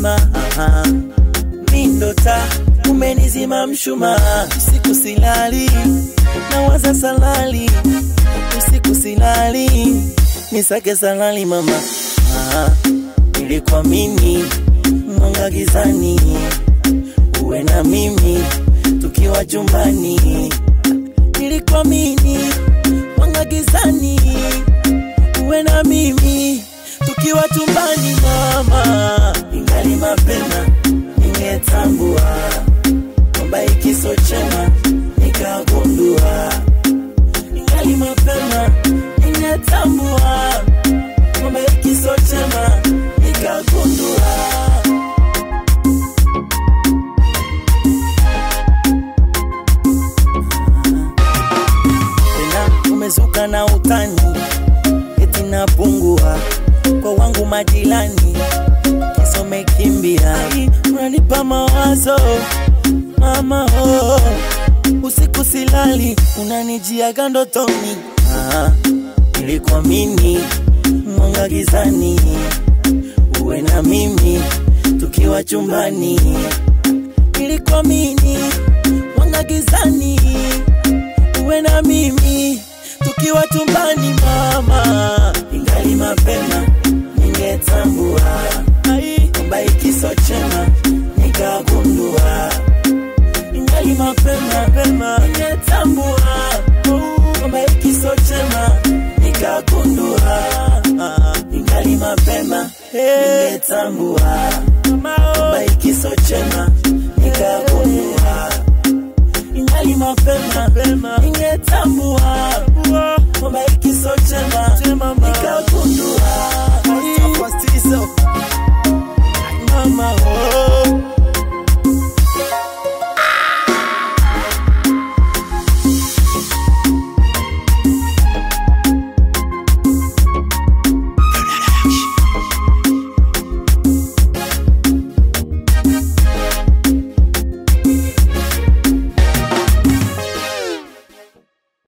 mama aha. mi ndo taa umenizima mshumaa usiku silali nawaza salali usiku silali nisake salali mama ah, nilikuamini mwanga gizani uwe na mimi tukiwa chumbani nilikuamini mwanga gizani uwe na mimi tukiwa chumbani mama ingali mapema ningetambua kwamba ikiso chema nikagundua ingali mapema ningetambua kwamba ikiso chema nikagundua tena umezuka na utani eti napungua kwa wangu majirani kisome kimbia unanipa mawazo mama oh. usiku silali unanijiaga ndotoni ah, nilikuamini mwanga gizani uwe na mimi tukiwa chumbani nilikuamini mwanga gizani uwe na mimi tukiwa chumbani mama ingali mapema ningetambua kwamba ikiso chema nikagundua ingali mapema pema ningetambua kwamba ikiso chema nikagundua ingali mapema ningetambua